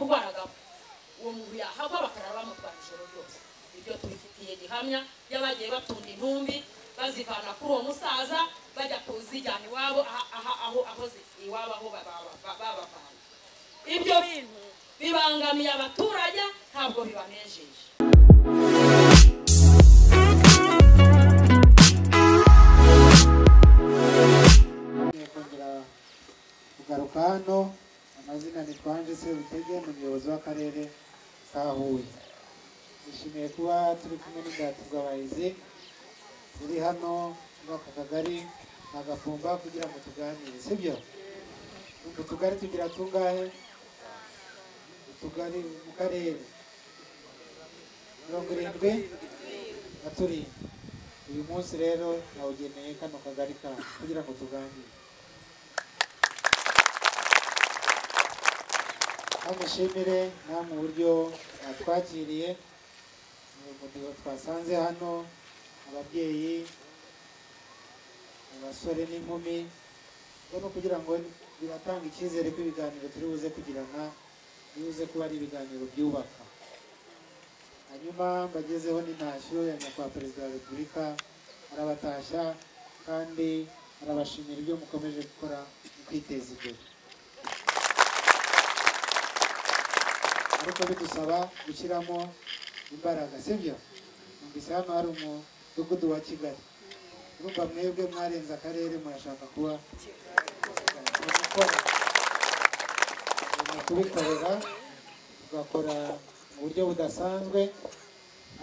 kurwaragamo uwo muntu yahava bakaraba bamutwara ijoro ryose ibyo tubifitiye gihamya y'abagiye batunda intumbi bazivana kuri uwo musaza bajya kuzijyana iwabo aho aho iwabo aho babavana ibyo bintu bibangamiye abaturage ntabwo bibanejeje kongera kugaruka hano amazina ni twanje sebutege ni umuyobozi w'akarere ka huye nishimiye kuba turi kumwe n'indatuz'abahizi turi hano muri aka kagari agafumba kugira ngo tuganire sibyo mu tugari tugira tungahe utugari mu karere mirongo irindwi na turindwi uyu munsi rero nawugeneye kano kagari kacu kugira ngo tuganire bamushimire namwe uburyo batwakiriye mu mudiho twasanze hano ababyeyi abasore n'inkumi rero kugira ngo biratanga icyizere ko ibiganiro turi buze kugirana biri buze kuba ari ibiganiro byubaka hanyuma mbagezeho n'intashyo ya nyakubahwa perezida wa repubulika arabatashya kandi arabashimira ibyo mukomeje gukora mu kwiteza imbere ariko bidusaba gushyiramo imbaraga sibyo numvise hano hari umudugudu wa kigali urumva mwebwe mwarenze akarere murashaka kuba mu kubikorera tugakora mu buryo budasanzwe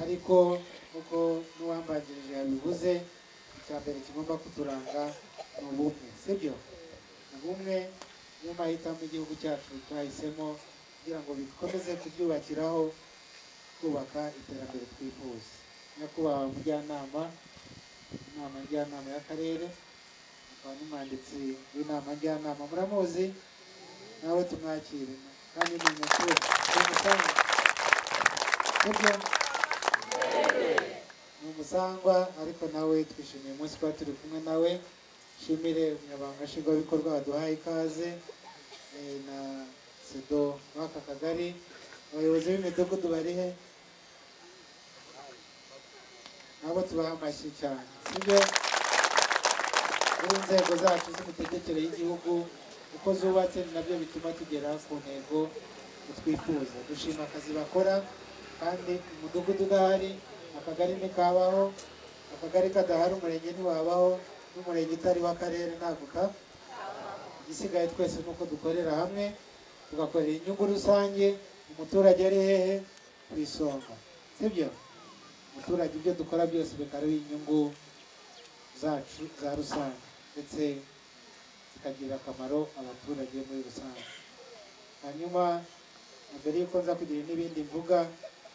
ariko nk'uko n'uwambanjirije yabivuze icya mbere kigomba kuturanga ni ubumwe sibyo ubumwe niyo mahitamo igihugu cyacu twahisemo kugira ngo bikomeze kubyubakiraho kubaka iterambere twifuza nyakubahwa mujyanama inama njyanama y'akarere akaba n'umwanditsi w'inama njyanama muramuzi nawe tumwakire kandi ni umuturage ni umusangwa sibyo ni umusangwa ariko nawe twishimiye umunsi kuba turi kumwe nawe nshimire umunyamabanga nshingwabikorwa waduhaye ikaze eh, na sedo w'aka kagari abayobozi b'imidugudu bari he nabo tubaha amashyi cyane sibyo muri inzego zacu z'imitegekere y'igihugu uko zubatse ni nabyo bituma tugera ku ntego twifuza dushima akazi bakora kandi umudugudu udahari akagari ntikabaho akagari kadahari umurenge ntiwabaho n'umurenge utariho akarere ntabwo ka igisigaye twese ni uko dukorera hamwe tugakorera inyungu rusange umuturage ari hehe ku isonga sibyo umuturage ibyo dukora byose bikaba ari inyungu zacu za rusange ndetse zikagirira akamaro abaturage muri rusange hanyuma mbere y'uko nza kugira n'ibindi mvuga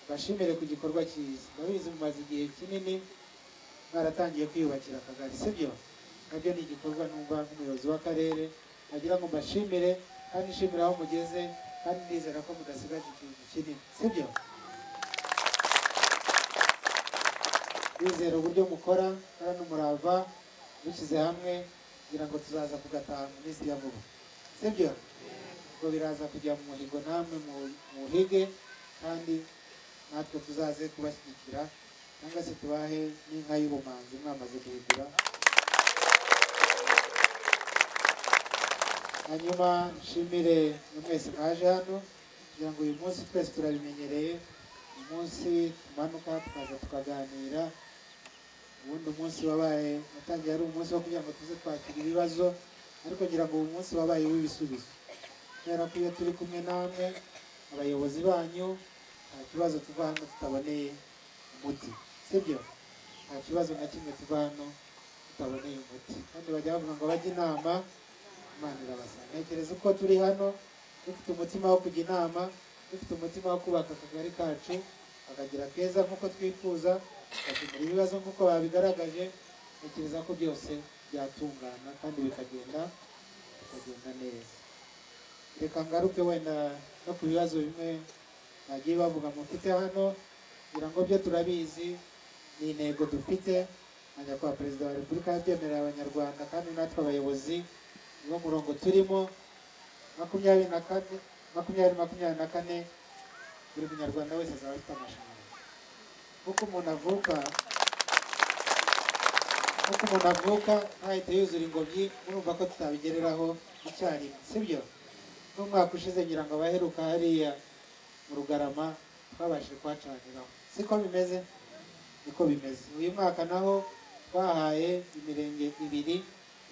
mbashimire ku gikorwa cyiza ndabizi mumaze igihe kinini mwaratangiye kwiyubakira akagari sibyo nabyo ni igikorwa numva nk'umuyobozi w'akarere nagira ngo mbashimire kandi nshimire aho mugeze kandi ndizera ko mudasigaje ikintu kinini sibyo bizera uburyo mukora kandi umurava dushyize hamwe kugira ngo tuzaza kugataha mu minsi ya vuba sibyo ubwo biraza kujya mu muhigo namwe muhige kandi natwe tuzaze kubashyigikira cyangwa se tubahe n'inka y'ubumanzi mwamaze guhigura hanyuma nshimire buri wese waje hano kugira ngo uyu munsi twese turabimenyereye uyu munsi tumanuka tukaza tukaganira ubundi umunsi wabaye watangiye ari umunsi wo kugira ngo tuze twakira ibibazo ariko ngira ngo uyu munsi wabaye w'ibisubizo kubera ko iyo turi kumwe namwe abayobozi banyu nta kibazo tuva hano tutaboneye umuti sibyo nta kibazo na kimwe tuva hano tutaboneye umuti kandi bajya bavuga ngo bajye inama imana irabasanga ntekereza uko turi hano dufite umutima wo kujya inama dufite umutima wo kubaka akagari kacu kakagira keza nk'uko twifuza bakemura ibibazo nk'uko babigaragaje ntekereza ko byose byatungana kandi bikagenda bikagenda neza reka ngaruke wenda no ku bibazo bimwe bagiye bavuga mufite hano kugira ngo byo turabizi ni intego dufite na nyakubahwa perezida wa repubulika yabyemerera abanyarwanda kandi natwe abayobozi niwo murongo turimo makumyabiri na kane makumyabiri makumyabiri na kane buri munyarwanda wese azaba afite amashanyarazi nk'uko umuntu avuka nk'uko umuntu avuka ntahite yuzura ingobyi murumva ko tutabigereraho icyarimwe sibyo n'umwaka ushize ngira ngo abaheruka hariya mu rugarama twabashije kuhacaniraho siko bimeze niko bimeze uyu mwaka naho twahaye imirenge ibiri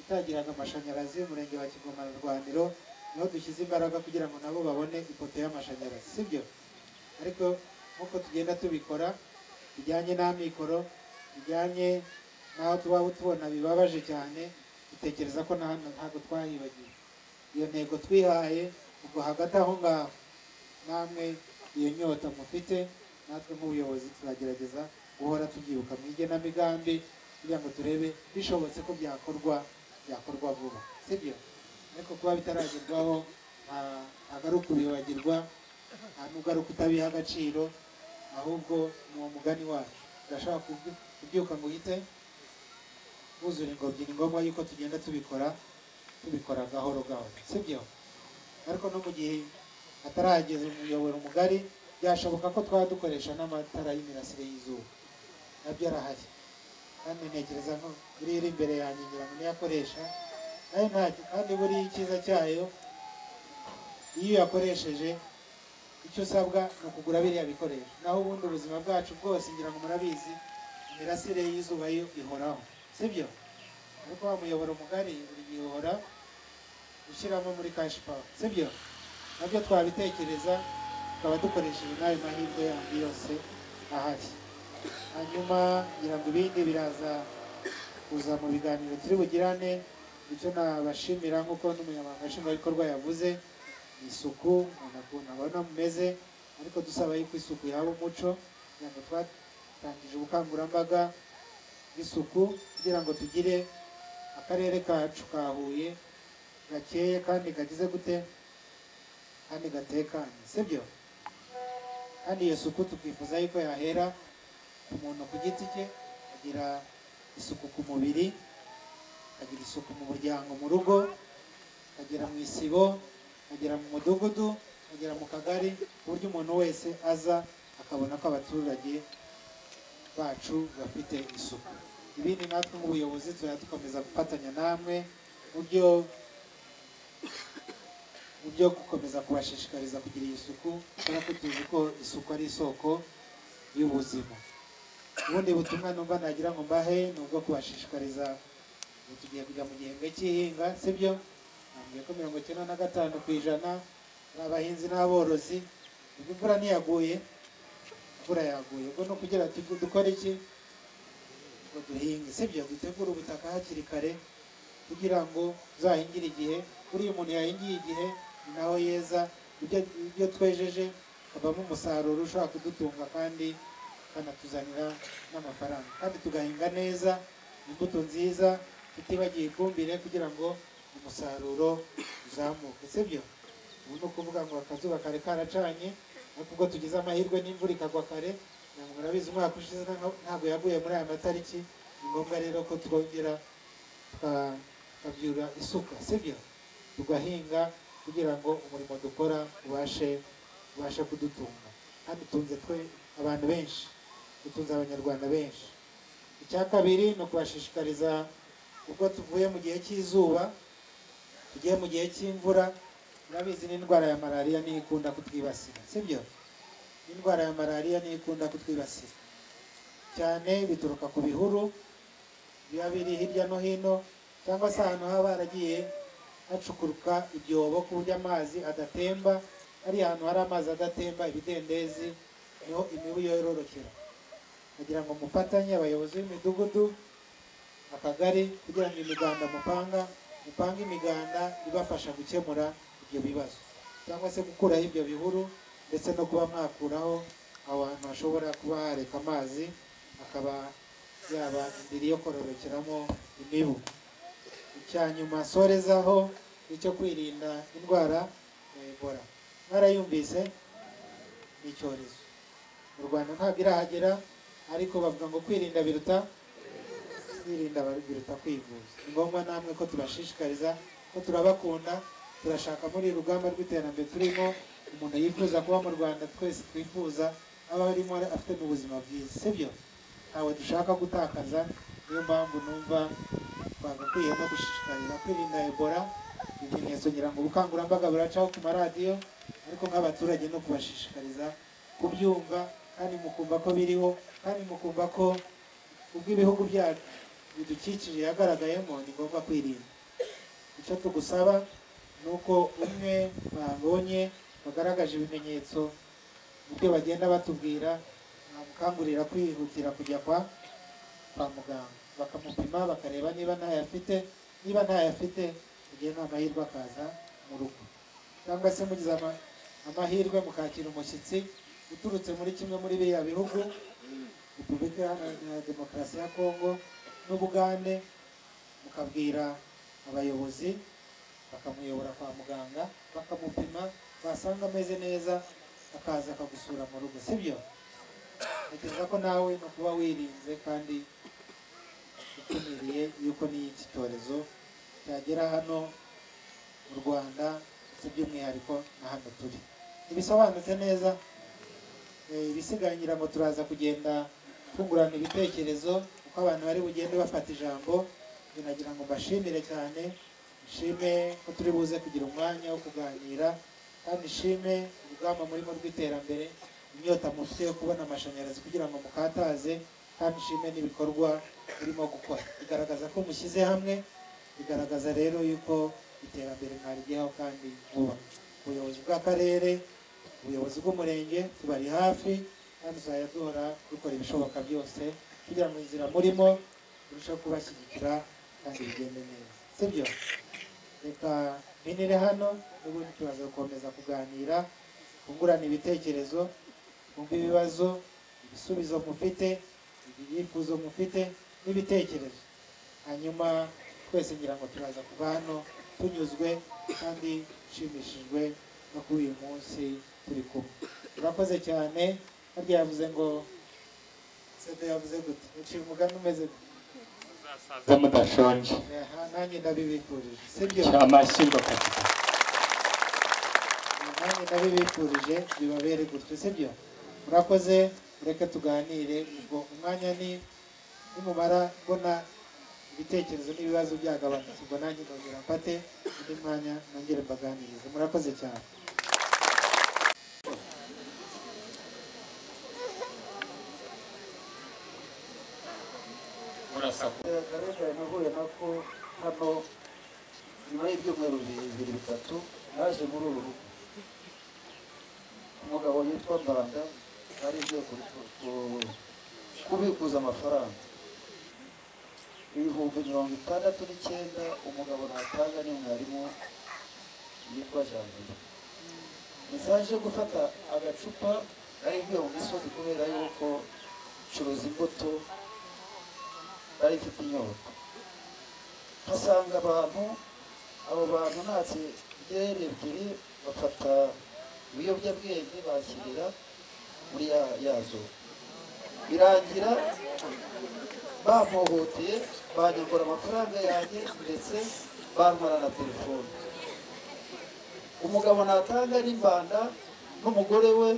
itagiraga amashanyarazi umurenge wa kigoma na rwaniro niho dushyize imbaraga kugira ngo nabo babone ipoto y'amashanyarazi sibyo ariko nk'uko tugenda tubikora bijyanye n'amikoro bijyanye n'aho tuba tubona bibabaje cyane dutekereza ko na hano ntabwo twahibagiwe iyo ntego twihaye ubwo hagati aho ngaho namwe iyo nyota mufite natwe nk'ubuyobozi tuzagerageza guhora tubyibuka mu igenamigambi kugira ngo turebe bishobotse ko byakorwa byakorwa vuba sibyo ariko kuba bitaragerwaho nta- ntabwo ari ukubibagirwa nta nubwo ari ukutabiha agaciro ahubwo ni uwo mugani wacu urashobora kubyu- kubyuka ngo uhite wuzura ingobyi ni ngombwa yuko tugenda tubikora tubikora gahoro gahoro sibyo ariko no mu gihe hatarageza umuyoboro mugari byashoboka ko twaba dukoresha n'amatara y'imirasire y'izuba nabyo arahari kandi ntekereza ko buriya iri imbere yanjye ngira ngo niyo akoresha nayo ntacyo kandi buriya icyiza cyayo iyo uyakoresheje icyo usabwa ni ukugura biriya bikoresho naho ubundi ubuzima bwacu bwose ngira ngo murabizi imirasire y'izuba yo ihoraho sibyo ariko wa muyoboro mugari buri gihe uhora ushyiramo muri kashi pawa sibyo nabyo twabitekereza tukaba dukoresheje n'ayo mahirwe yandi yose ahari hanyuma ngira ngo ibindi biraza kuza mu biganiro turi bugirane icyo nabashimira nk'uko n'umunyamabanga nshingwabikorwa yavuze ni isuku umuntu akunda abona mumeze ariko dusaba yuko isuku yaba umuco kugira ngo twatangije ubukangurambaga bw'isuku kugira ngo tugire akarere kacu ka Huye gakeye kandi kagize gute kandi gatekanye sibyo kandi iyo suku tukifuza yuko yahera ku muntu ku giti cye agira isuku ku mubiri agira isuku mu muryango mu rugo agera mu isibo agera mu mudugudu agera mu kagari ku buryo umuntu wese aza akabona ko abaturage bacu bafite isuku ibindi natwe nk'ubuyobozi tuzajya dukomeza gufatanya namwe mu byo mu byo gukomeza kubashishikariza kugira iyi suku kubera ko tuzi ko isuku ari isoko y'ubuzima ubundi butumwa numva nagira ngo mbahe ni ubwo kubashishikariza ubu tugiye kujya mu gihembwe cy'ihinga sibyo nambwiye ko mirongo icyenda na gatanu ku ijana ari abahinzi n'aborozi ubwo imvura ntiyaguye imvura yaguye ubwo ni ukugira ngo dukore iki ngo duhinge sibyo dutegure ubutaka hakiri kare kugira ngo uzahingire igihe buriya umuntu yahingiye igihe ni naho yeza ibyo ibyo twejeje havamo umusaruro ushobora kudutunga kandi kanatuzanira n'amafaranga kandi tugahinga neza imbuto nziza tutibagiye ifumbire kugira ngo umusaruro uzamuke sibyo ubu ni ukuvuga ngo akazuba kare karacanye ariko ubwo tugize amahirwe n'imvura ikagwa kare ntabwo murabizi umwaka ushize nta- ntabwo yaguye muri aya matariki ni ngombwa rero ko twongera tuka- tukabyura isuka sibyo tugahinga kugira ngo umurimo dukora ubashe ubashe kudutunga kandi utunze twe abantu benshi utunze abanyarwanda benshi icya kabiri ni ukubashishikariza ubwo tuvuye mu gihe cy'izuba tugiye mu gihe cy'imvura murabizi n'indwara ya malariya niyo ikunda kutwibasira sibyo n'indwara ya malariya niyo ikunda kutwibasira cyane bituruka ku bihuru biba biri hirya no hino cyangwa se ahantu haba haragiye hacukuruka ibyobo ku buryo amazi adatemba ari ahantu hari amazi adatemba ibidendezi niho imibu yororokera kugira ngo mufatanye abayobozi b'imidugudu akagari kugira ngo imiganda mupanga mupange imiganda ibafasha gukemura ibyo bibazo cyangwa se gukuraho ibyo bihuru ndetse no kuba mwakuraho aho hantu hashobora kuba hareka amazi akaba yaba indiri yo kororokeramo imibu icya nyuma sorezaho icyo kwirinda indwara ya ebola barayumvise ni icyorezo mu rwanda ntabwo irahagera ariko bavuga ngo kwirinda biruta kwirinda biruta kwivuza ni ngombwa namwe ko tubashishikariza ko turabakunda turashaka muri uru rugamba rw'iterambere turimo umuntu yifuza kuba mu rwanda twese twifuza aba arimo afite mu buzima bwiza sibyo ntawe dushaka gutakaza niyo mpamvu numva twagakwiye no gushishikarira kwirinda ebola ibimenyetso ngira ngo ubukangurambaga buracaho ku maradiyo ariko nk'abaturage no kubashishikariza kubyumva kandi mukumva ko biriho kandi mukumva ko ubwo ibihugu byacu bidukikije yagaragayemo ni ngombwa kwirinda icyo tugusaba ni uko umwe babonye bagaragaje ibimenyetso mu byo bagenda batubwira bamukangurira kwihutira kujya kwa kwa muganga bakamupima bakareba niba ntayo afite niba ntayo afite igihe nta mahirwe akaza mu rugo cyangwa se mugize ama- amahirwe mukakira umushyitsi uturutse muri kimwe muri biriya bihugu repubulika Iharanira demokarasi ya kongo n'ubugande mukabwira abayobozi bakamuyobora kwa muganga bakamupima basanga ameze neza akaza akagusura mu rugo sibyo ntekereza ko nawe no kuba wirinze kandi ukumiriye yuko n'iki cyorezo cyagera hano mu rwanda ndetse by'umwihariko na hano turi ntibisobanutse neza eh, ibisigaye ngira ngo turaza kugenda twungurana ibitekerezo uko abantu bari bugende bafata ijambo Njye nagira ngo mbashimire cyane nshime ko turi buze kugira umwanya wo kuganira kandi nshime urugamba murimo rw'iterambere inyota mufite yo kubona amashanyarazi kugira ngo mukataze kandi nshime n'ibikorwa birimo gukora bigaragaza ko mushyize hamwe bigaragaza rero yuko iterambere mwarigeho kandi vuba ubuyobozi bw'akarere ubuyobozi bw'umurenge tubari hafi kandi tuzajya duhora dukora ibishoboka byose kugira ngo inzira murimo turusheho kubashyigikira kandi bigende neza sibyo reka mpinire hano n'ubundi turaza gukomeza kuganira twungurana ibitekerezo twumve ibibazo ibisubizo mufite ibyifuzo mufite n'ibitekerezo hanyuma twese ngira ngo turaza kuva hano tunyuzwe kandi dushimishijwe no kuba uyu munsi turi kumwe urakoze cyane harya yavuze ngo sede yavuze gute uciye umugani umeze gute za mudashonje Aha, nanjye ndabibifurije sibyo amashyirwa katika nanjye ndabibifurije bibabere gutyo sibyo murakoze mureke tuganire ubwo umwanya ni nimumara mbona ibitekerezo n'ibibazo byagabanutse ubwo nanjye ndongera mfate undi mwanya nongere mbaganirize murakoze cyane murasaku Karega nahuye nako hano nyuma y'ibyumweru bibiri bitatu naje muri uru rugo umugabo yitwa Mbanda yari agiye ku- ku- ku- kubikuza amafaranga ibihumbi mirongo itandatu n'icyenda umugabo ntatanga ni mwarimu yitwa Janvier ndetse yaje gufata agacupa nari ngiye mu misozi kubera yuko ncuruza imbuto bari ifite inyota nkasanga abantu abo bantu natse byeri ebyiri bafata ibiyobyabwenge bakirira muri ya- yazo birangira bampohoteye banyambura amafaranga yanjye ndetse bantwara na telefone umugabo natanga n'imbanda n'umugore we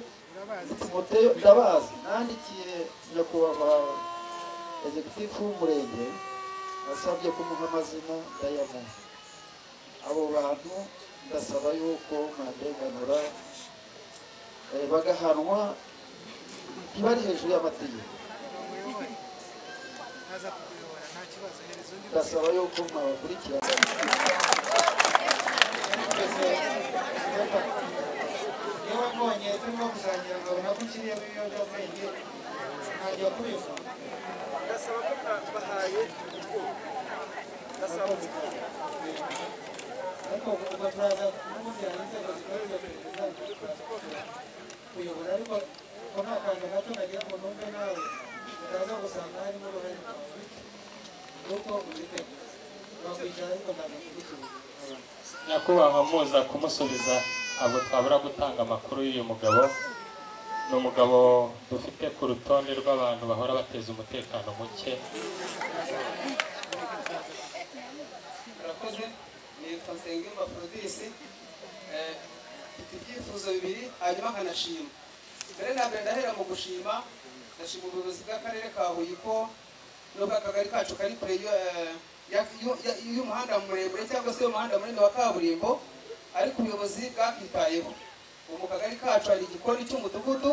Timoteyo ndabazi nandikiye nyakubahwa egitifu w'umurenge nasabye kumuha amazina ndayamuha abo bantu ndasaba yuko mwarenganura eh, bagahanwa ntibari hejuru y'amategeko ndasaba yuko mwabakurikirana niba wabonye turimo gusangira nkabona ko ukiriyemo ibiyobyabwenge ntangira kubivuga ndasaba ko bahaye ubwoko ndasaba ko ariko ubwo turaza n'ubundi hari inzego zikorera iperereza kuyobora ariko ko nta kantu gato nagira ngo numve nawe utaza gusanga harimo uruhare rwawe nuko ubitekereza wakwicara ariko ntabwo ukurikiza abantu nyakubahwa muza kumusubiza abo twabura gutanga amakuru y'uyu mugabo ni umugabo dufite ku rutonde rw'abantu bahora bateza umutekano muke murakoze nitwa nsengimba forodisi mfite ibyifuzo bibiri hanyuma nkanashima mbere na mbere ndahera mu gushima ndashima ubuyobozi bw'akarere ka huye ko nubwo akagari kacu kari kure y'u- eh, ya- y'u- ya- y'umuhanda muremure cyangwa se y'umuhanda munini wa kaburimbo ariko ubuyobozi bwakitayeho ubu mu kagari kacu hari igikoni cy'umudugudu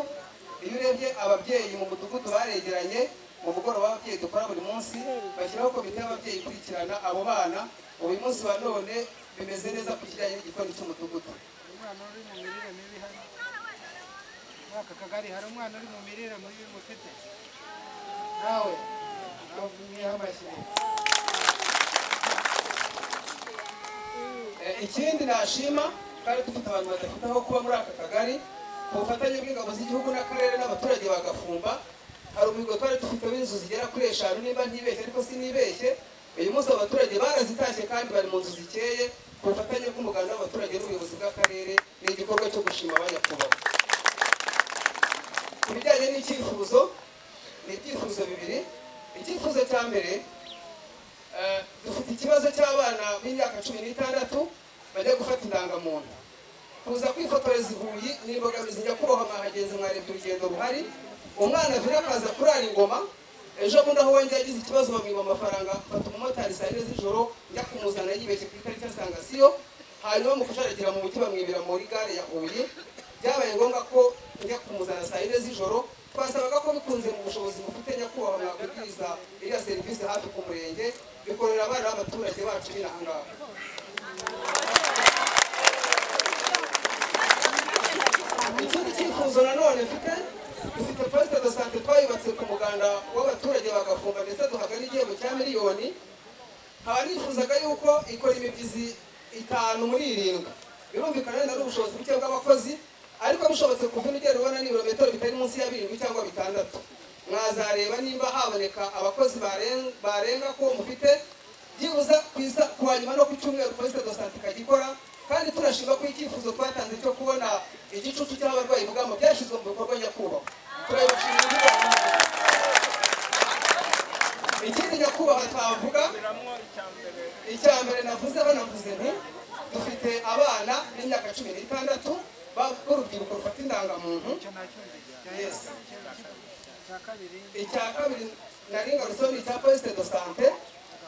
iyo urebye ababyeyi mu mudugudu baregeranye mu mugoroba w'ababyeyi dukora buri munsi bashyiraho komite y'ababyeyi ikurikirana abo bana ubu uyu munsi wa none bimeze neza ku kijyanye n'igikoni cy'umudugudu umwana uri mu mirire mibi hano muri aka kagari hari umwana uri mu mirire mibi mufite nawe navuyeho amashyi Eh, ikindi nashima kandi dufite abantu badafite aho kuba muri aka kagari ku bufatanye bw'ingabo z'igihugu n'akarere n'abaturage bagafumba hari umuhigo twari dufite w'inzu zigera kuri eshanu niba ntibeshye ariko sinibeshye uyu munsi abaturage barazitashye kandi bari mu nzu zikeye ku bufatanye bw'umuganda w'abaturage n'ubuyobozi bw'akarere ni igikorwa cyo gushima abanyakubahwa ku bijyanye n'icyifuzo ni ibyifuzo bibiri icyifuzo cya mbere Eh, dufite ikibazo cy'abana b'imyaka cumi n'itandatu bajya gufata indangamuntu kuza kwifotoreza i huye ni imbogamizi nyakubahwa mwahagenzi mwarebye urugendo ruhari umwana avira akaza kurara ingoma ejo bundi aho wongera agize ikibazo bamwiba amafaranga afata umumotari saa yine z'ijoro njya kumuzana yibeshye ku itariki asanga siyo hanyuma mu kujaragera mu mujyi bamwibira muri gare ya huye byabaye ngombwa ko njya kumuzana saa yine z'ijoro twasabaga ko bikunze mu bushobozi bufite nyakubahwa mwakubwiriza iriya serivisi hafi ku murenge bikorera abana b'abaturage bacu b'inahangaha ikindi cyifuzo nanone mfite dufite posite de sante twayubatse ku muganda w'abaturage bagafungwa ndetse duhabwa n'igihembo cya miliyoni nkaba nifuzaga yuko ikora imibyizi itanu muri irindwi birumvikana wenda ari ubushobozi buke bw'abakozi ariko bishobotse kuva ugenda ubona ni ibirometero bitari munsi ya birindwi cyangwa bitandatu mwazareba nimba haboneka abakozi baren- barenga ko mufite byibuze ku isa- ku wa nyuma no ku cyumweru posite de sante ikajya ikora kandi turashima ko icyifuzo twatanze cyo kubona igicucu cy'abarwayi bugamo byashyizwe mu bikorwa nyakubahwa turabibashimira igikorwa ikindi nyakubahwa twavuga icya mbere navuze banavuze nti dufite abana b'imyaka cumi n'itandatu ba- b'urubyiruko rufata indangamuntu Yes. icya kabiri nari ngarutse ni icya posite de sante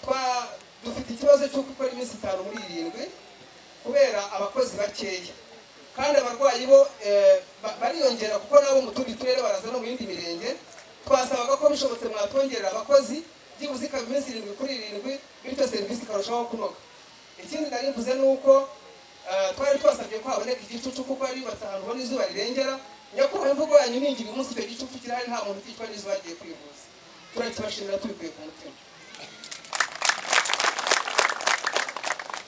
Twa- dufite ikibazo cy'uko ukora iminsi itanu muri irindwi kubera abakozi bakeya kandi abarwayi bo eh, ba- bariyongera kuko nabo mu tundi turere baraza no mu yindi mirenge twasabaga ko bishobotse mwatwongerera abakozi byibuze ikaba iminsi irindwi kuri irindwi bityo serivisi ikarushaho kunoga ikindi nari mvuze ni uko eh, twari twasabye ko haboneka igicucu kuko bari yubatse ahantu ubona izuba rirengera nyakubahwa imvugo yanyu ni ingiro umunsi icyo gicucu kirahari nta muntu uticwa n'izuba agiye kwivuza turakibashimira tubikuye ku mutima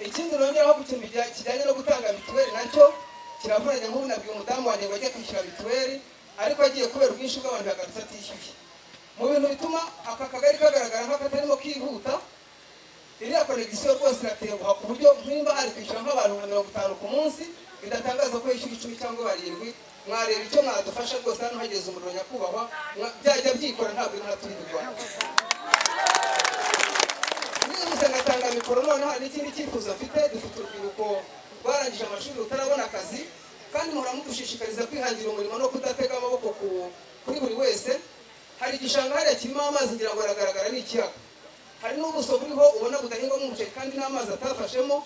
ikindi nongeraho ku kintu kijya- kijyanye no gutanga mituweli nacyo kiravunanye nk'ubu nabwiye umudamu wanjye ngo ajye kwishyura mituweli ariko agiye kubera ubwinshi bw'abantu yagarutse atishyuye mu bintu bituma aka kagari kagaragara nk'akatarimo kihuta iriya konegisiyo rwose iratenguha ku buryo nimba ari kwishyura nk'abantu nka mirongo itanu ku munsi bidatangaza ko yishyura icumi cyangwa barindwi mwareba icyo mwadufasha rwose hano hageze umuriro nyakubahwa mwa- byajya byikora ntabwo inka turi mu rwanda nibutse ngatanga mikoro noneho hari n'ikindi cyifuzo mfite dufite urubyiruko rwarangije amashuri rutarabona akazi kandi muhora mudushishikariza kwihangira umurimo no kudatega amaboko ku- kuri buri wese hari igishanga hariya kirimo amazi ngira ngo aragaragara ni ikiyaga hari n'ubuso buriho ubona budahingwamo umuceri kandi n'amazi atafashemo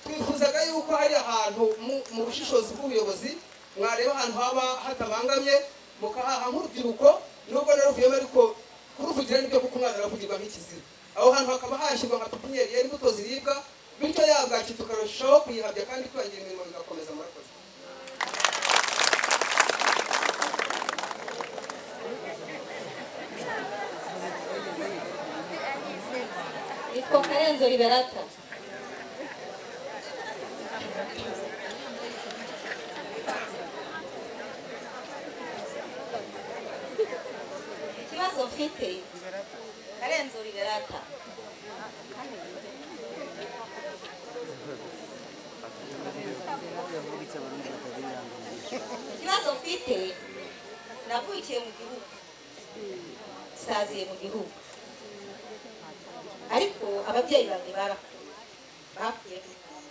twifuzaga yuko hari ahantu mu- mu bushishozi bw'ubuyobozi mwareba ahantu haba hatabangamye mukahaha nk'urubyiruko nubwo naruvuyemo ariko kuruvugira nibyo kuko umwana aravugirwa nk'ikizira aho hantu hakaba hashyirwa nka pipiniyeri yera imbuto ziribwa bityo ya bwaki tukarushaho kuyihabya kandi twihangira imirimo bigakomeza murakoze nitwa karenzo riberata ikibazo mfite karenzo riberata ikibazo mfite navukiye mu gihugu saziye mu gihugu ariko ababyeyi banjye barapfuye bapfuye mu Rwanda.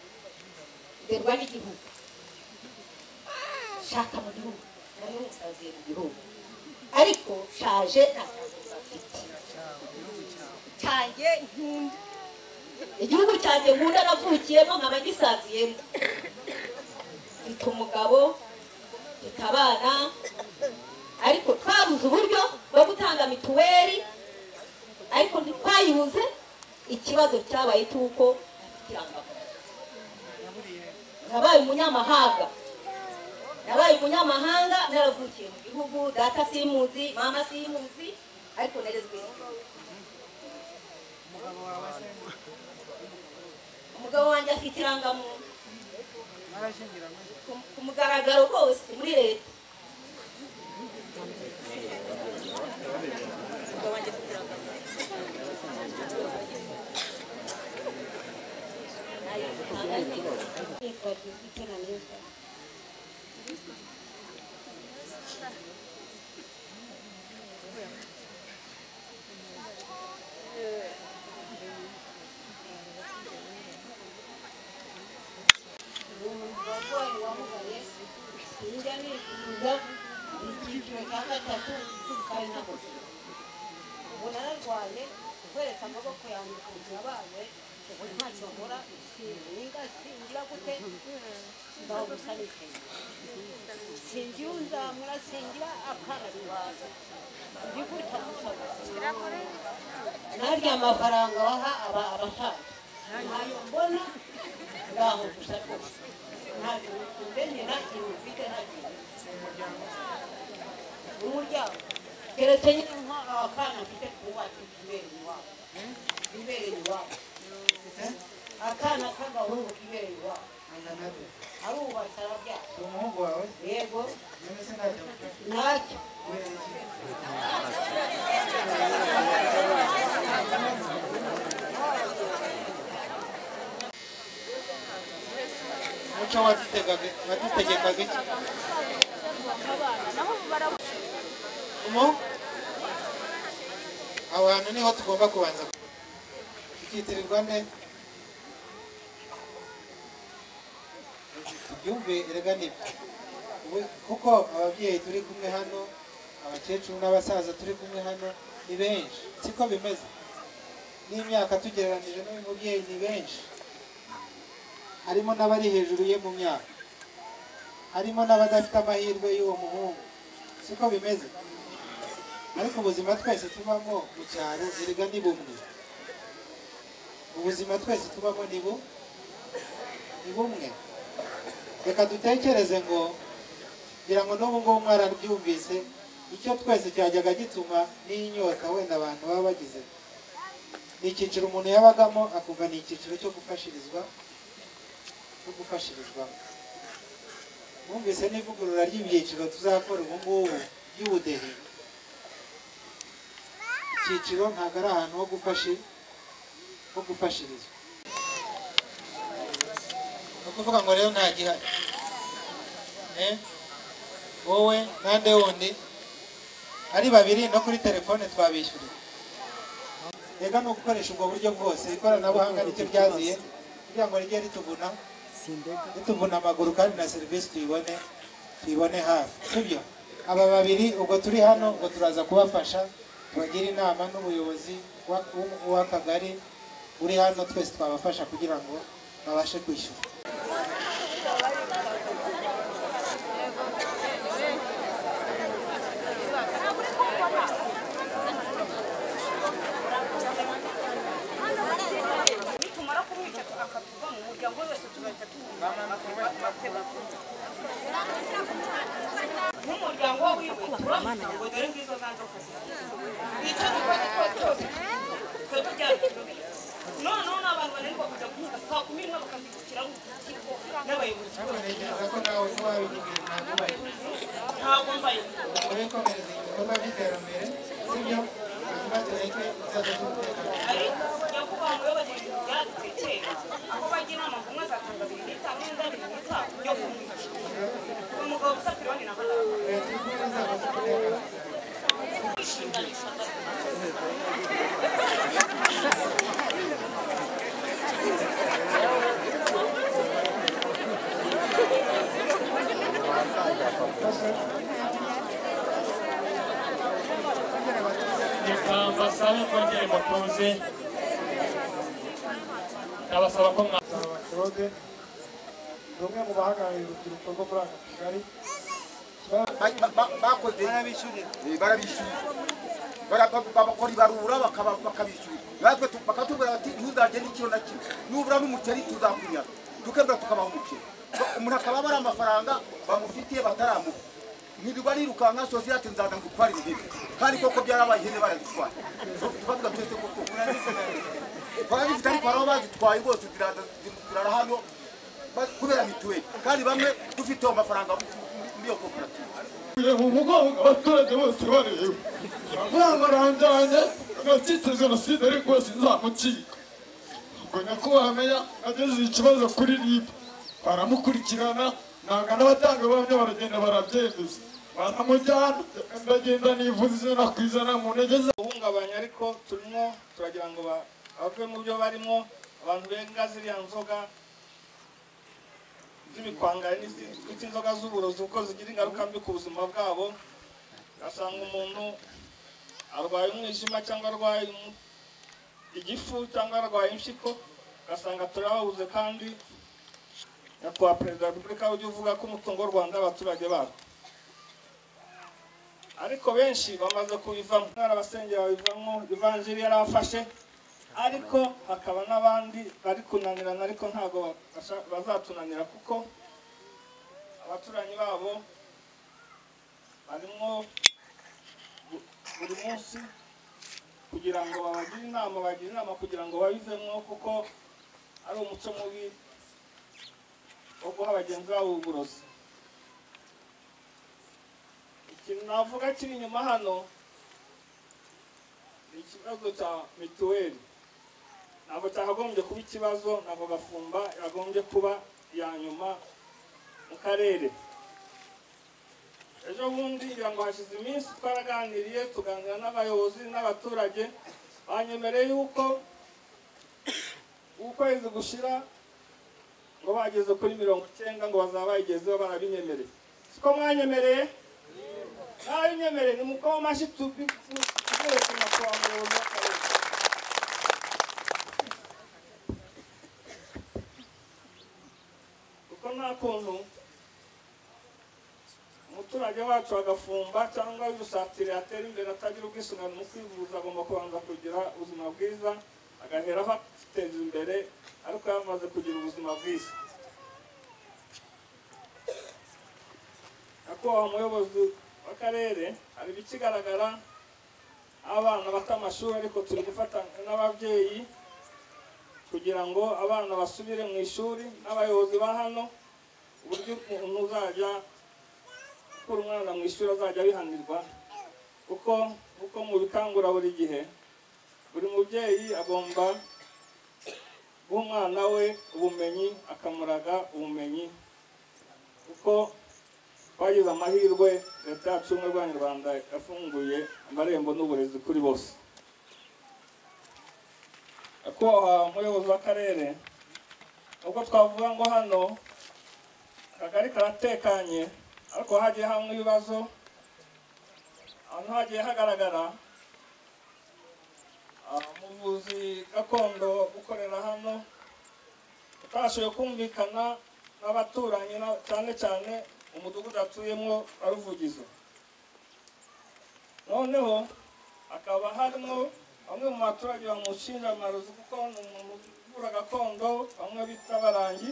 nderwa n'igihugu shaka mu gihugu nayo nsaziye mu gihugu ariko shaje nta cyangombwa mfite cyanjye nkunda igihugu cyanjye nkunda navukiyemo nkaba gisaziyemo mfite umugabo mfite abana ariko twabuze uburyo bwo gutanga mituweli ariko ntitwayibuze ikibazo cyabaye cy'uko afite irangamuntu nabaye umunyamahanga nabaye umunyamahanga naravukiye mu gihugu data simuzi mama simuzi ariko nerezwe n'igihugu umugabo wawe se umugabo wanjye afite irangamuntu narashyingiranywe ku- ku mugaragaro rwose muri leta Umugabo wanjye afite irangamuntu. Nayo ntangazira. Yitwa Judith Naneza. Umugabo wamugaye sinjya nifuza icyiciro cya gatatu kari ntabwo ubu nararwaye guheretsa amaboko yanjye ku yabaye ubu ntacyo nkora singa singira gute ndaho gusa n'itema singira unzamura singira akana bibaza ndi guta gusa gusa narya amafaranga waha aba abashaka ntayo mbona ngaho gusa rwose ntabwo mbe nta kintu mfite nta kintu umuryango keretse nyine nk'aba akana mfite kubacu kibereye iwabo kibereye iwabo akana k'agahungu kibereye iwabo angana arubatse arabyara si umuhungu wawe yego none se ntajya mu cyumba ntacyo kubera iki muco watigaga watitegekaga iki umu aho hantu niho tugomba kubanza tukitirirwa ne tubyumve erega nibyo Ubu- kuko ababyeyi turi kumwe hano abakecuru n'abasaza turi kumwe hano ni benshi siko bimeze n'imyaka tugereranije n'uyu mubyeyi ni benshi harimo n'abari hejuru ye mu myaka harimo n'abadafite amahirwe y'uwo muhungu siko bimeze ariko ubuzima twese tubamo mu cyaro erega ni bumwe ubuzima twese tubamo ni bu ni bumwe reka dutekereze ngo ngira ngo n'ubu ngubu mwarabyumvise icyo twese cyajyaga gituma n'inyota wenda abantu baba bagize ni icyiciro umuntu yabagamo akumva ni icyiciro cyo gufashirizwa no gufashirizwamo mwumvise n'ivugurura ry'ibyiciro tuzakora ubu ngubu by'ubudehe icyiciro ntabwo ari ahantu ho gufashi ho gufashirizwa ni ukuvuga ngo rero nta gihari Eh? wowe nande wundi ari babiri no kuri telefone twabishyuriye rega ni ugukoresha ubwo buryo bwose ikoranabuhanga nicyo ryaziye kugira ngo rijye rituguna rituguna amaguru kandi na serivisi tuyibone tuyibone hafi sibyo aba babiri ubwo turi hano ubwo turaza kubafasha tubagira inama n'ubuyobozi wa- w'u- w'akagari uri hano twese twabafasha kugira ngo babashe kwishyura nitumara kumwica akatuva mu muryango we wese tuzahita nk'umuryango we wiwe turamutse ngo dore ngizo za nzoka icyo gikora gikora cyose twebwe byaratugabiye noneho n'abantu bananirwa kujya guhinga saa kumi n'imwe bakazibukiraho urukiko n'abayobozi ntekereza ko nawe kuba wabigirira ntabwo ubaye ntabwo mbaye urikomereza ibikorwa by'iterambere sibyo hanyuma tureke inzego z'umutekano ariko nyakubahwa muyobozi w'igihugu yadutse kera aho bajya inama ngo umwe azatanga bibiri n'itanu n'undi abiri n'itanu yo kumwica uwo mugabo gusa pironi na gatanu leta iri kumwe n'inzego z'umutekano ngezaho mbasabe kongere mutuze ndabasaba ko mwa claude ni umwe mu bahagarariye urubyiruko rwo muri aka kagari Ba- ba- bakoze Eh, barabishyura Bara- ba- ba- bakora ibarura bakaba- bakabishyura natwe tu- bakatubwira bati ntuzagende ikiro na kimwe nubura n'umuceri tuzakunyaga tukebwa tukabaha umukiro Ba- umuntu akaba bari amafaranga bamufitiye bataramuha ntibiba nirukanka sosiyete nzaza ngutwara ibihembe kandi koko byarabaye ihene barazitwara tubavuga twese koko twarazifite ariko hari aho bazitwaye rwose ziraza zirara hano ba- kubera mituweli kandi bamwe dufite ayo mafaranga muri iyo koperative mu mugongo abaturage bose bareba amafaranga aranjyanye agatsitse jenoside ariko yose nzamucika ubwo nyakubahwa meya ageze ikibazo kuri rib baramukurikirana nanga n'abatangabuhamya baragenda barabyemeza baramujyana ndagenda nivuze ijana ku ijana mu ntege za guhungabanya ariko turimo turagira ngo ba- bave mu byo barimo abantu benga ziriya nzoga z'ibikwangari n'izitwa inzoga z'uburozi kuko zigira ingaruka mbi ku buzima bwabo ugasanga umuntu arwaye umwijima cyangwa arwaye umu- igifu cyangwa arwaye impyiko ugasanga turababuze kandi nyakubahwa perezida wa repubulika ujya uvuga ko umutungo w'u rwanda ari abaturage barwo ariko benshi bamaze kubivamo hari abasengera babivamo ivanjiri yarabafashe ariko hakaba n'abandi bari kunanirana ariko ntabwo babasha- bazatunanira kuko abaturanyi babo barimo bu- buri munsi kugira ngo babagire inama bagire inama kugira ngo babivemo kuko ari umuco mubi wo guha bagenzi babo uburozi ikintu navuga kiri inyuma hano ni ikibazo cya mituweli ntabwo cyakagombye kuba ikibazo ntabwo gafumba yagombye kuba iya nyuma mu karere ejo bundi ngira ngo hashize iminsi twaraganiriye tuganira n'abayobozi n'abaturage banyemereye yuko ukwezi gushira ngo bageze kuri mirongo icyenda ngo bazaba bayigezeho barabinyemereye siko mwanyemereye ntabinyemereye ni umukobwa w'amashyi tubi tugereye ku nyakubahwa muyobozi w'akarere kuko nta kuntu umuturage wacu agafumba cyangwa yusatira yatera imbere atagira ubwisungane mu kwivuza agomba kubanza kugira ubuzima bwiza agaheraho akiteza imbere ariko yamaze kugira ubuzima bwiza nyakubahwa umuyobozi w'akarere hari ibikigaragara abana bata amashuri ariko turi gufatanya n'ababyeyi kugira ngo abana basubire mu ishuri n'abayobozi ba hano uburyo umuntu uzajya gukura umwana mu ishuri azajya abihanirwa kuko kuko mu bikangura buri gihe buri mubyeyi agomba guha umwana we ubumenyi akamuraga ubumenyi kuko twagize amahirwe leta yacu y'ubumwe bw'abanyarwanda yafunguye amarembo n'uburezi kuri bose nyakubahwa umuyobozi w'akarere ubwo twavuga ngo hano akagari karatekanye ariko hagiye hamwe ibibazo ahantu hagiye hagaragara ah, umuvuzi gakondo ukorera hano utashoboye kumvikana n'abaturanyi na- cyane cyane umudugudu atuyemo wa ruvugizo noneho hakaba harimo bamwe mu baturage bamushinja amarozi kuko ni umuntu uvura gakondo bamwe bita barangi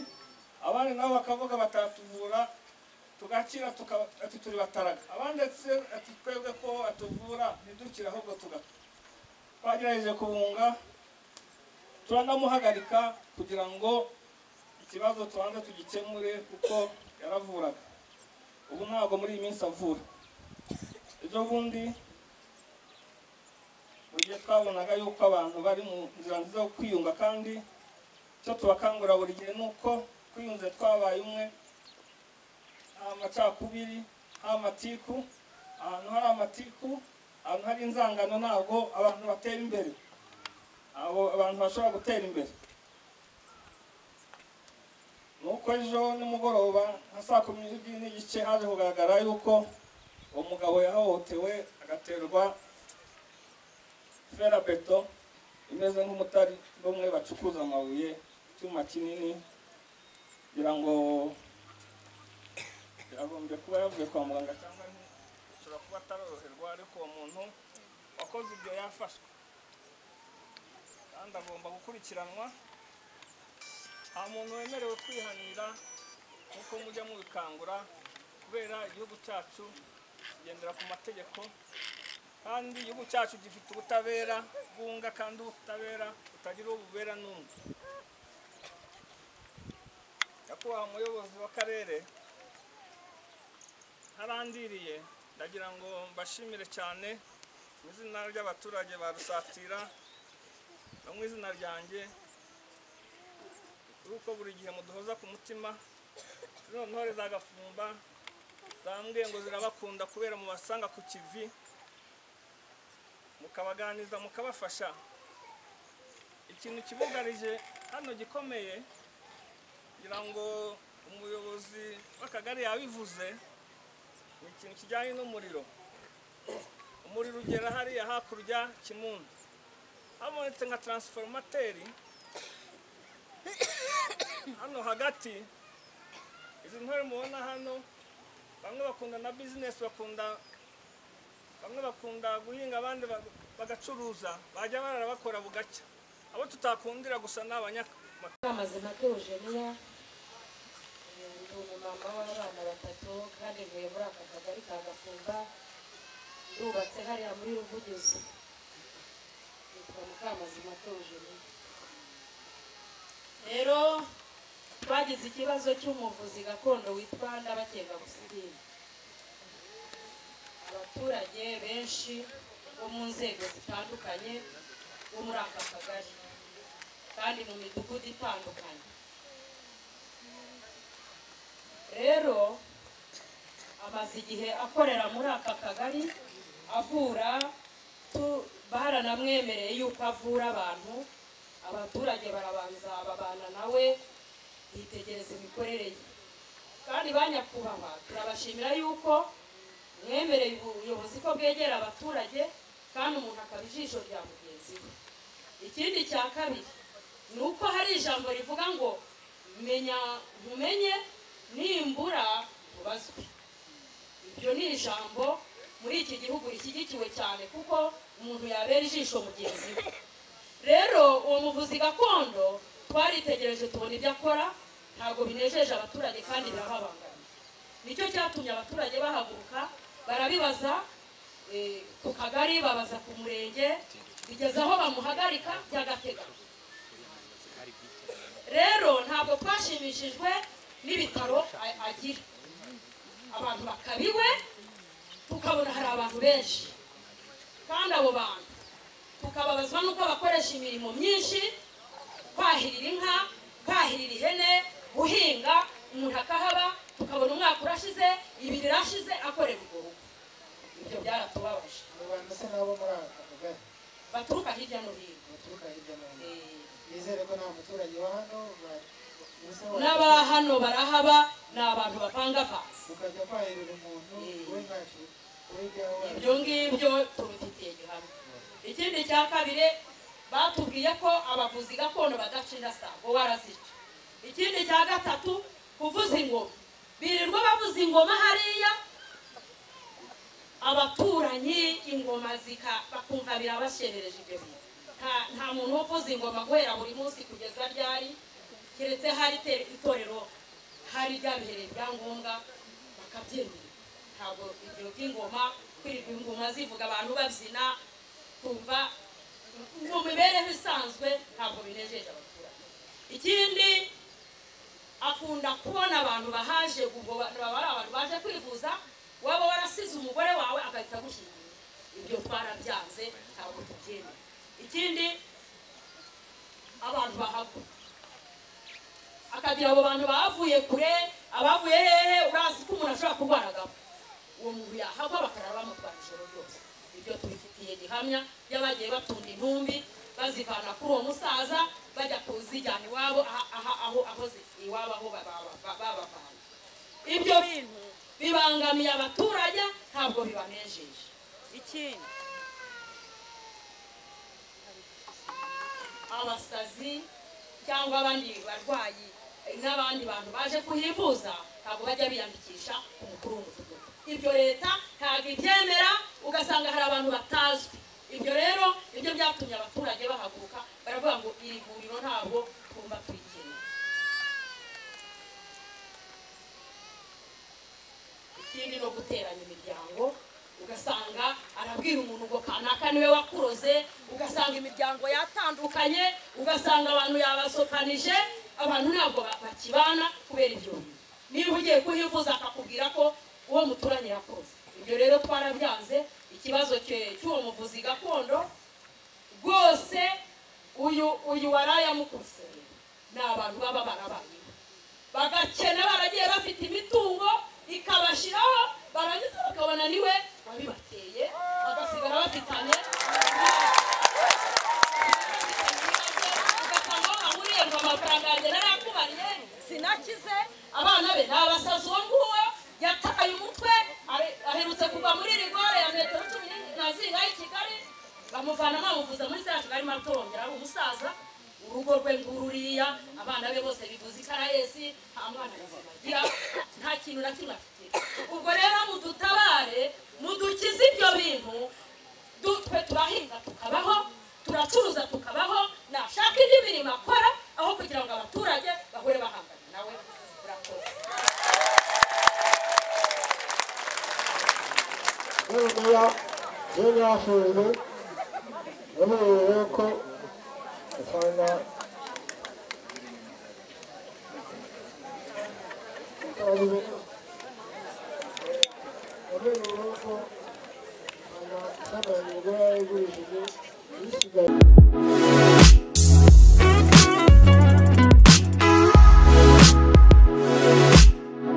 abandi nabo bakavuga batatuvura tugakira tuka- ati turi bataraga abandi ati ati twebwe ko atuvura ntidukire ahubwo tugapfa twagerageje kubunga turanamuhagarika kugira ngo ikibazo tubanze tugikemure kuko yaravuraga ubu ntabwo muri iyi minsi avura ejo bundi mu gihe twabonaga yuko abantu bari mu nzira nziza yo kwiyunga kandi icyo tubakangurira buri gihe ni uko twiyunze twabaye umwe nta macakubiri nta matiku ahantu hari amatiku ahantu hari inzangano ntabwo abantu batera imbere abo abantu bashobora gutera imbere nuko ejo nimugoroba nka saa kumi n'ebyiri n'igice haje kugaragara yuko uwo mugabo yahohotewe agaterwa fera beto imeze nk'umutari bamwe bacukuza amabuye icyuma kinini kugira ngo yagombye kuba yavuye kwa muganga cyangwa ashobora kuba ataroroherwa ariko uwo muntu wakoze ibyo yafashwe kandi agomba gukurikiranwa nta muntu wemerewe kwihanira nk'uko mujya mubikangura kubera igihugu cyacu kigendera ku mategeko kandi igihugu cyacu gifite ubutabera bwunga kandi ubutabera butagira uwo bubera n'undi nyakubahwa umuyobozi w'akarere ntarandiriye ndagira ngo mbashimire cyane mu izina ry'abaturage ba rusatira no mu izina ryanjye kuko buri gihe muduhoza ku mutima zino ntore za gafumba zambwiye ngo zirabakunda kubera mubasanga ku kivi mukabaganiriza mukabafasha ikintu kibugarije hano gikomeye kugira ngo umuyobozi w'akagari yabivuze ni ikintu kijyanye n'umuriro umuriro ugera hariya hakurya kimundo habonetse nka taransiforumateri hano hagati izi ntore mubona hano bamwe bakunda na bizinesi bakunda bamwe bakunda guhinga abandi ba- bagacuruza bajya barabakora bugacya abo tutakundira gusa ni abanyamaguru amaze make Eugenia ndi umumama w'abana batatu kandi ntuye muri aka kagari ka Gafunga ndubatse hariya muri Ruvugizo nitwa Mukamazima Eugenia rero twagize ikibazo cy'umuvuzi gakondo witwa Ndabakenga Gusidini abaturage benshi bo mu nzego zitandukanye bo muri aka kagari kandi mu midugudu itandukanye rero amaze igihe akorera muri aka kagari avura tu- baranamwemereye yuko avura abantu abaturage barabanza babana nawe yitegereza imikorere ye kandi ba nyakubahwa turabashimira yuko mwemereye ubuyobozi ko bwegera abaturage kandi umuntu akaba ijisho rya mugenzi we ikindi cya kabiri ni uko hari ijambo rivuga ngo menya nkumenye nimbura ntubazwe ibyo ni ijambo muri iki gihugu rishyigikiwe cyane kuko umuntu yabera ijisho mugenzi we rero uwo muvuzi gakondo twaritegereje tubona ibyo akora ntabwo binejeje abaturage kandi birababangamiye nicyo cyatumye abaturage bahaguruka barabibaza eh, ku kagari babaza ku murenge bigeze aho bamuhagarika by'agateganyo rero ntabwo twashimishijwe n'ibitaro a- agira abantu bakabiwe tukabona hari abantu benshi kandi abo bantu tukababazwa n'uko bakoresha imirimo myinshi kwahirira inka kwahirira ihene guhinga umuntu akahaba tukabona umwaka urashize ibiri irashize akorera ubwo rugo ibyo byaratubabaje Abo bantu se nabo muri aka kagari baturuka hirya no hino baturuka hirya no hino nizere ko nta muturage wa hano ba- ubuse wa- n'aba hano barahaba ni abantu bapangavanze ukajya kwahirira umuntu we ntacyo we ibyawe waje. ibyo ngibyo tubifitiye gihamya ikindi cya kabiri batubwiye ko abavuzi gakondo badacira saa ngo warazica ikindi cya gatatu kuvuza ingoma birirwa bavuza ingoma hariya abaturanyi ingoma zika bakumva birabasherereje ibyo bintu Nta- nta muntu uvuza ingoma guhera buri munsi kugeza ryari keretse hari ite- itorero hari ryabihereye ibyangombwa bakabyemera ntabwo ibyo by'ingoma kwirirwa ingoma zivuga abantu babyina kumva mu mibereho isanzwe ntabwo binejeje abaturage ikindi akunda kubona abantu bahaje ubwo ba- baba ari abantu baje kwivuza waba warasize umugore wawe agahita agushyingira ibyo twarabyanze ntabwo tubyemera ikindi abantu bahagwa akagira abo bantu bavuye kure abavuye hehe urazi ko umuntu ashobora kurwara agapfa uwo muntu yahagwa bakarara bamutwara ijoro ryose ibyo tubifitiye gihamya y'abagiye batunda intumbi bazivana kuri uwo musaza bajya kuzijyana iwabo aha- aha- aho aho zi- iwabo aho ba- ba- ba- babavanye ibyo bintu bibangamiye abaturage ntabwo bibanejeje ikindi abasazi cyangwa abandi barwayi n'abandi bantu baje kuhivuza ntabwo bajya biyandikisha ku mukuru w'umudugudu ibyo leta ntabwo ibyemera ugasanga hari abantu batazwi ibyo rero nibyo byatumye abaturage bahaguruka baravuga ngo iri vuriro ntabwo twumva turikeneye ikindi no guteranya imiryango ugasanga arabwira umuntu ngo kanaka niwe wakuroze ugasanga imiryango yatandukanye ugasanga abantu yabasokanije abantu ntabwo ba- bakibana kubera ibyo bintu niba ugiye kuhivuza akakubwira ko uwo muturanye yakoze ibyo rero twarabyanze ikibazo cye- cy'uwo muvuzi gakondo rwose uyu uyu warayamukuseye ni abantu baba barabayeho bagakena baragiye bafite imitungo ikabashyiraho barangiza bakabona niwe wabibateye bagasigara bafitanye ugasanga aho bahuriye ngo amafaranga yanjye narakubariye sinakize abana be ni abasazi uwo nguwo yataye umutwe are- aherutse kuva muri rigore ya metero cumi n'enye na zinga y'i kigali bamuvana bamuvuza muri za kigali mato bongera ari umusaza urugo rwe ngururiya abana be bose bivuza ikarayesi nta mwana muzima agira nta kintu na kimwe afite ubwo rero mudutabare mudukize ibyo bintu du- twe turahinga tukabaho turacuruza tukabaho nashaka indi mirimo akora aho kugira ngo abaturage bahore bahangana nawe urakoze Nibura iyo byashoje yaburiwe ko usanga yaburiwe ko usanga usanga imigore yarigurishije isigaye